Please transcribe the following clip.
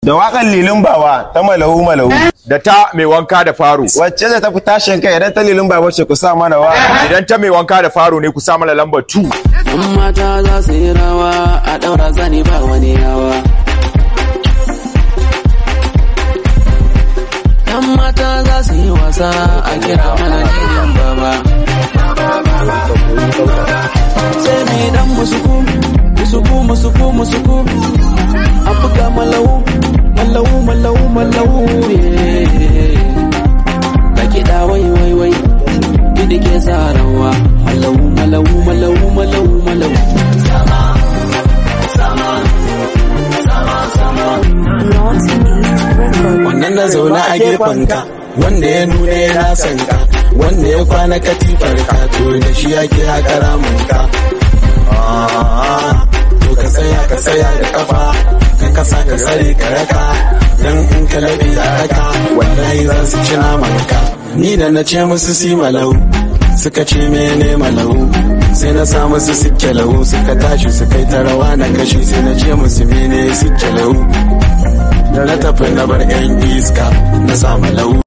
da waƙar lilin bawa ta malahu malahu da ta mai wanka da faro wacce da ta fi tashin kai idan ta lilin bawa ce ku sa mana wa idan ta mai wanka da faro ne ku sa mana lambar 2 Yan mata za su yi rawa a ɗaura zani ba wani yawa. Yan mata za su yi wasa a kira mana jinin baba. Sai mai dan musuku, musuku, musuku, musuku. A buga malau, malau, malau, malau. Ka kiɗa wai wai wai, kiɗi ke sa rawa. Malau, malau, malau, malau, malau. wannan na zaune a gefenka wanda ya nuna yana son ka wanda ya kwana katifar ka to da shi yake haka ramunka to ka tsaya ka tsaya da kafa ka kasa ka tsare ka raka dan in ka labi a raka wallahi za su ci namanka ni da na ce musu si malau suka ce mene malau sai na sa musu sikke lau suka tashi su kai ta rawa na kashi sai na ce musu mene sikke lau da na tafi na bar yan iska na samu lau